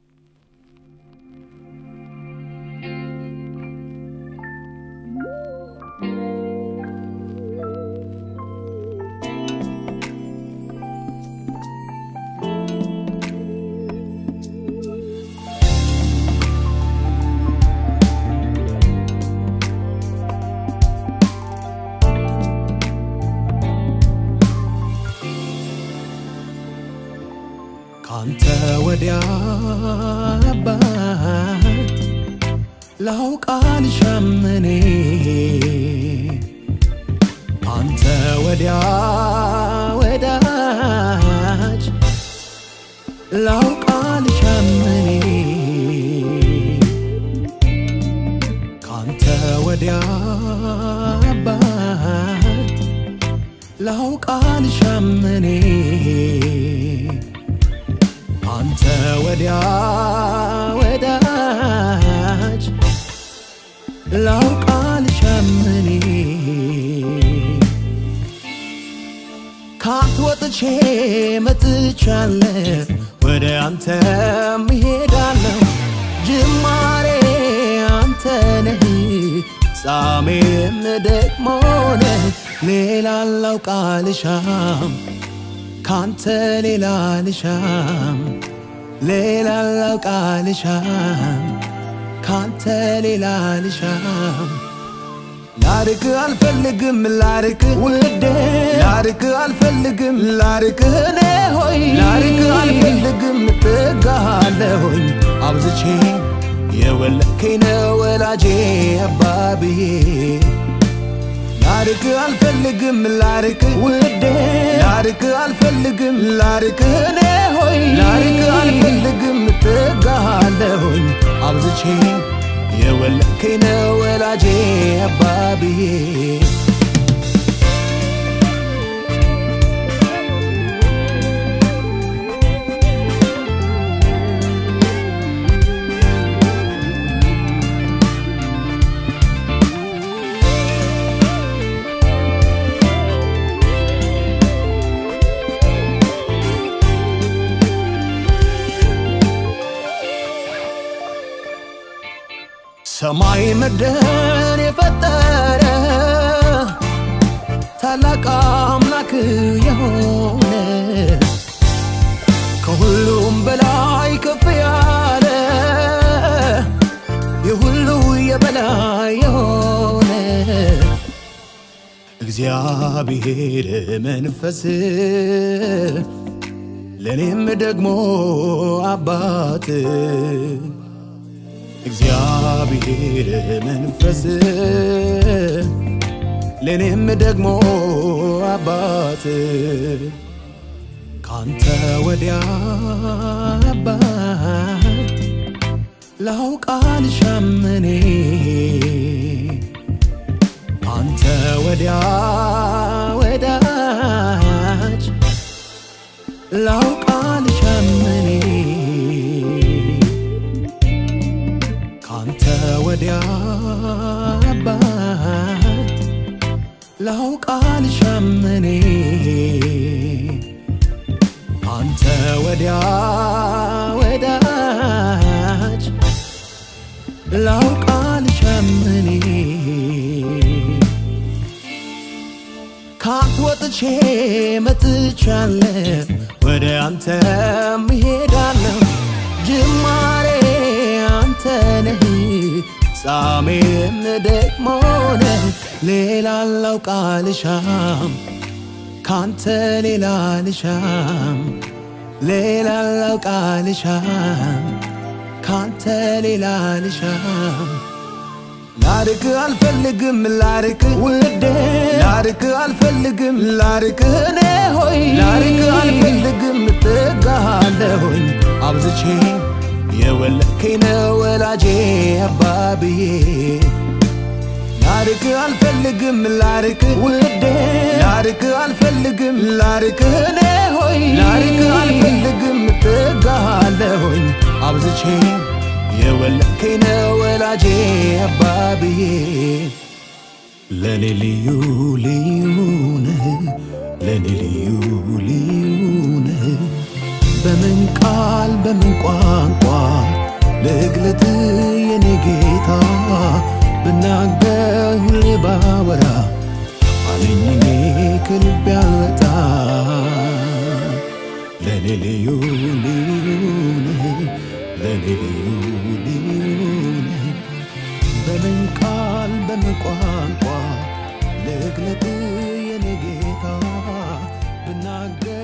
ካንተ ወዲያ አባት ላውቅ አልሻም እኔ ካንተ ወዲያ ወዳጅ ላውቅ አልሻም እኔ ካንተ ወዲያ አባት ላውቅ አልሻም እኔ አንተ ወዲያ ወዳጅ ላውቅ አልሻም እኔ ካንተ ወጥቼ መጥቻለሁ ወደ አንተም እሄዳለሁ ጅማሬ አንተ ነህ ፍጻሜም ደግሞ ነህ ሌላ ላውቅ አልሻም ካንተ ሌላ ልሻም ሌላ ላውቅ አልሻም ካንተ ሌላ ልሻም ላርቅ አልፈልግም ላርቅ ውዴ ላርቅ አልፈልግም ላርቅ እኔ ሆይ ላርቅ አልፈልግም እጠጋለሁኝ አብዝቼ የወለድከኝ ነው ወላጄ አባብዬ ላርቅ አልፈልግም ላርቅ ውዴ ላርቅ አልፈልግም ላርቅ እኔ ሆይ ላርቅ አልፈልግም እጠጋለሁኝ አብዝቼ የወለድከኝ ነው ወላጄ አባብዬ ሰማይ ምድርን የፈጠረ ታላቅ አምላክ የሆነ ከሁሉም በላይ ከፍ ያለ የሁሉ የበላይ የሆነ እግዚአብሔር መንፈስ ለእኔም ደግሞ አባት እግዚአብሔር መንፈስ ለእኔም ደግሞ አባት ካንተ ወዲያ አባት ላውቅ አልሻም እኔ ካንተ ወዲያ ወዳጅ ላውቅ አልሻም እኔ ካንተ ወዲያ አባት ላውቅ አልሻም እኔ ካንተ ወዲያ ወዳጅ ላውቅ አልሻም እኔ ካንተ ወጥቼ መጥቻለሁ ወደ አንተም እሄዳለሁ ጅማሬ አንተ ነህ ፍጻሜም ደግሞ ነህ ሌላ ላውቅ አልሻም ካንተ ሌላ ልሻም ሌላ ላውቅ አልሻም ካንተ ሌላ ልሻም ላርቅ አልፈልግም ላርቅ ውዴ ላርቅ አልፈልግም ላርቅ እኔ ሆይ ላርቅ አልፈልግም እጠጋለሁኝ አብዝቼ የወለድከኝ ነው ወላጄ አባብዬ ላርቅ አልፈልግም ላርቅ ውዴ ላርቅ አልፈልግም ላርቅ እኔ ሆይ ላርቅ አልፈልግም እጠጋለሁኝ አብዝቼ የወለድከኝ ነው ወላጄ አባብዬ ለኔ ልዩ ልዩ ነህ ለኔ ልዩ ልዩ ነህ በምን ቃል ቃል በምን ቋንቋ ልግለጥ የኔ ጌታ ብናገር ሁሌ ባወራ አለኝ እኔ ከልብ ያወጣ ለኔ ልዩ ልዩ ነህ ለኔ ልዩ ልዩ ነህ በምን ቃል በምን ቋንቋ ልግለጥ የኔ ጌታ ብናገር